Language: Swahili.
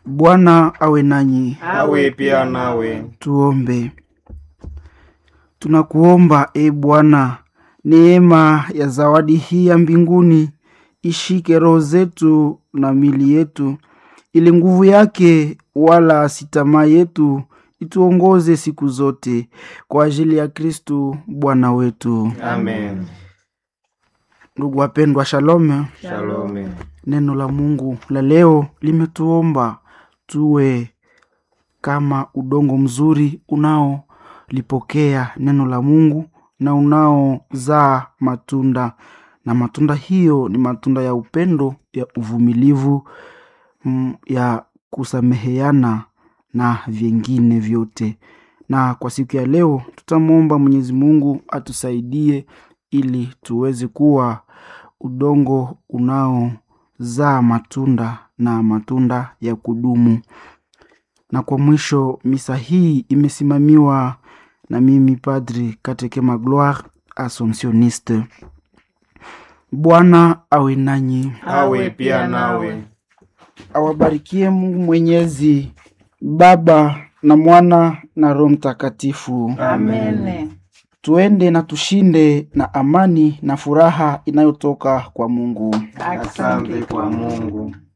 Bwana awe nanyi. awe pia nawe. Tuombe. Tunakuomba e Bwana, neema ya zawadi hii ya mbinguni ishike roho zetu na mili yetu, ili nguvu yake wala si tamaa yetu ituongoze siku zote, kwa ajili ya Kristu Bwana wetu. Amen. Ndugu wapendwa, shalom. Shalome. Neno la Mungu la leo limetuomba tuwe kama udongo mzuri unaolipokea neno la Mungu na unaozaa matunda, na matunda hiyo ni matunda ya upendo, ya uvumilivu, mm, ya kusameheana na vingine vyote. Na kwa siku ya leo tutamwomba Mwenyezi Mungu atusaidie ili tuweze kuwa udongo unaozaa matunda na matunda ya kudumu. Na kwa mwisho, misa hii imesimamiwa na mimi Padri Katekema Gloire Assomptioniste. Bwana awe nanyi, Awe pia nawe. awabarikie Mungu Mwenyezi, Baba na Mwana na Roho Mtakatifu. Amen. Tuende na tushinde na amani na furaha inayotoka kwa Mungu. Asante kwa Mungu.